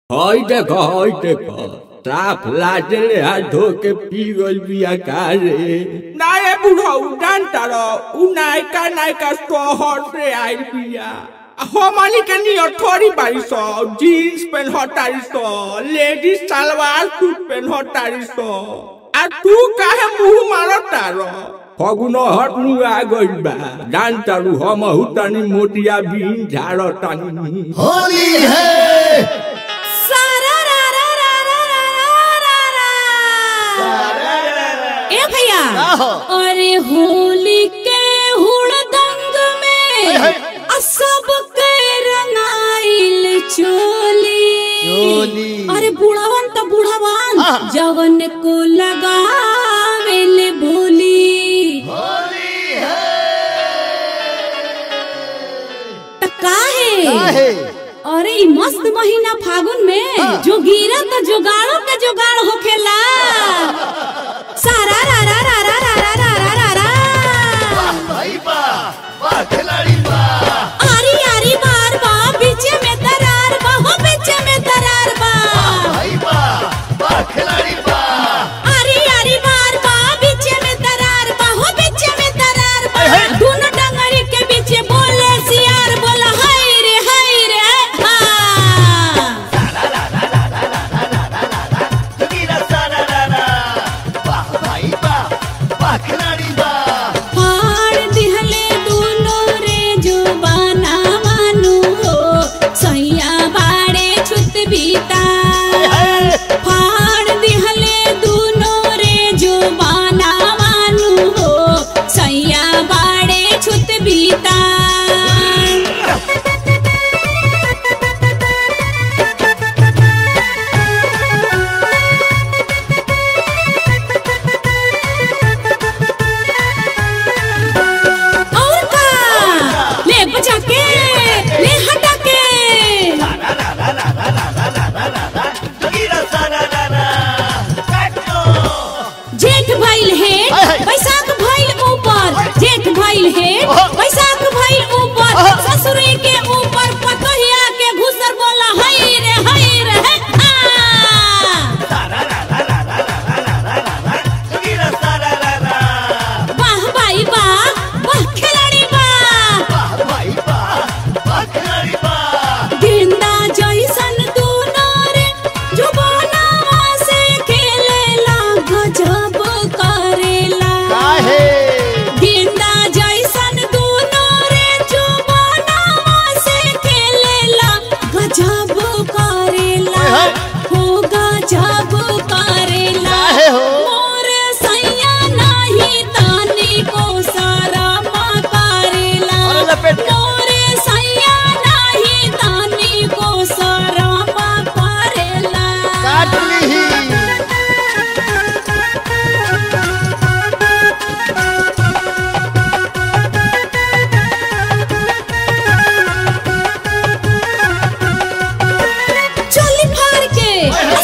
हई देख हई देख साफ लाजले हाथ धो के पी गइल बिया का रे नाये बुढ़ऊ जानता रहो उ नायका नायका शहर से आइल बिया हमनी के नियर थोड़ी बारी सो जीन्स पेन हटारी सो लेडीज सलवार सूट पेन हटारी सो आ तू काहे मुंह मारता रहो फगुन हटनु आ गइल बा जान तारू हम हुतानी मोटिया बीन झाड़ तानी होली है सारा रा रा रा रा रा रा रा रा। ए भैया आहो। अरे होली के हुड़दंग में आ सबके रंगाइल चोली चोली। अरे बुढ़ावन तो बुढ़ावन आहा। जवन को लगावेल भोली होली है त काहे काहे? अरे ई मस्त महीना फागुन में हाँ। जो गिरा तो जुगाड़ो के जुगाड़ होखेला सारा रा रा रा रा रा रा रा रा रा रा वाह भाई वाह वाह खिलाड़ी वाह आरी आरी बार बा बीचे में दरार बा हो बीचे में दरार बा भाई वाह वाह खिलाड़ी वाह आरी आरी बार बा बीचे में दरार बा हो बीचे में दरार बा हे, हे। दोनों डंगरी के बीचे बोले सियार बोला हाय रे हाय रे हा तगीरा सारा रा रा वाह भाई वाह वाह खिलाड़ी वाह फाड़ दिहले दुनो रे जुबाना मानु हो सैया बाड़े छुत बीता फाड़ दिहले दुनो रे जुबाना मानु हो सैया बाड़े छुत बीता और का ले बचा के ले हटा के तगीरा सारा रा रा काटो जेठ भइल है हाय, हाय। बैसाख भइल ऊपर जेठ भइल है ओहो। बैसाख भइल ऊपर ओहो। ससुरी के ऊपर पतोहिया के घुसर बोला हई रे हई रे हे, आ। तगीरा सारा रा रा वाह भाई वाह वाह खिलाड़ी वाह वाह भाई वाह वाह खिलाड़ी वाह गेंदा जैसन दूनो रे जुबानवा से खेलेला गजब करेला काहे गेंदा जैसन दूनो रे जुबानवा से खेलेला गजब करेला हाय, हाय। हो गजब करेला काहे हो? मोर सैया नाही तानी को सारा मा करेला अरे लपेट के। मोर सैया नाही तानी को सारा मा करेला काट ली चोली फाड़ के